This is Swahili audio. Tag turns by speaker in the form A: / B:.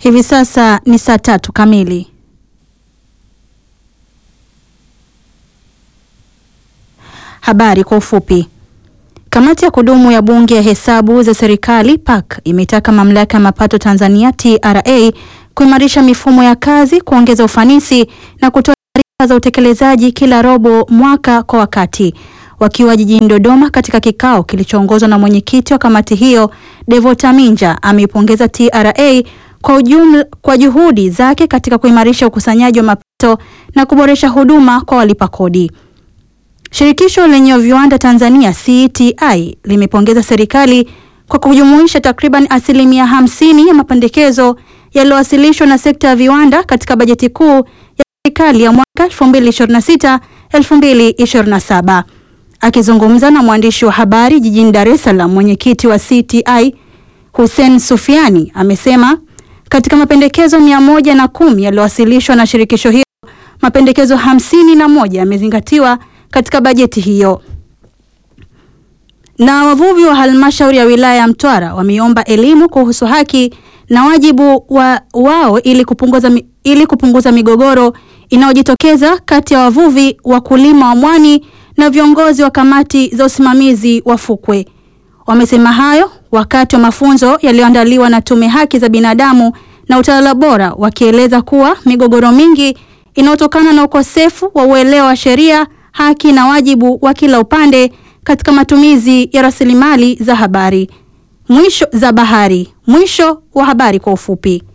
A: Hivi sasa ni saa tatu kamili. Habari kwa ufupi. Kamati ya kudumu ya Bunge ya Hesabu za Serikali PAC imetaka Mamlaka ya Mapato Tanzania TRA kuimarisha mifumo ya kazi, kuongeza ufanisi na kutoa taarifa za utekelezaji kila robo mwaka kwa wakati. Wakiwa jijini Dodoma katika kikao kilichoongozwa na mwenyekiti wa kamati hiyo, Devota Minja ameipongeza TRA kwa ujumla, kwa juhudi zake katika kuimarisha ukusanyaji wa mapato na kuboresha huduma kwa walipa kodi. Shirikisho lenye viwanda Tanzania CTI limepongeza serikali kwa kujumuisha takriban asilimia hamsini ya mapendekezo yaliyowasilishwa na sekta ya viwanda katika bajeti kuu ya serikali ya mwaka 2026 2027. Akizungumza na mwandishi wa habari jijini Dar es Salaam, mwenyekiti wa CTI Hussein Sufiani amesema katika mapendekezo mia moja na kumi yaliyowasilishwa na shirikisho hilo, mapendekezo hamsini na moja yamezingatiwa katika bajeti hiyo. Na wavuvi wa halmashauri ya wilaya ya Mtwara wameomba elimu kuhusu haki na wajibu wa wao ili kupunguza, ili kupunguza migogoro inayojitokeza kati ya wavuvi, wakulima wa mwani na viongozi wa kamati za usimamizi wa fukwe. Wamesema hayo wakati wa mafunzo yaliyoandaliwa na Tume Haki za Binadamu na Utawala Bora, wakieleza kuwa migogoro mingi inayotokana na ukosefu wa uelewa wa sheria haki na wajibu wa kila upande katika matumizi ya rasilimali za habari mwisho za bahari. Mwisho wa habari kwa ufupi.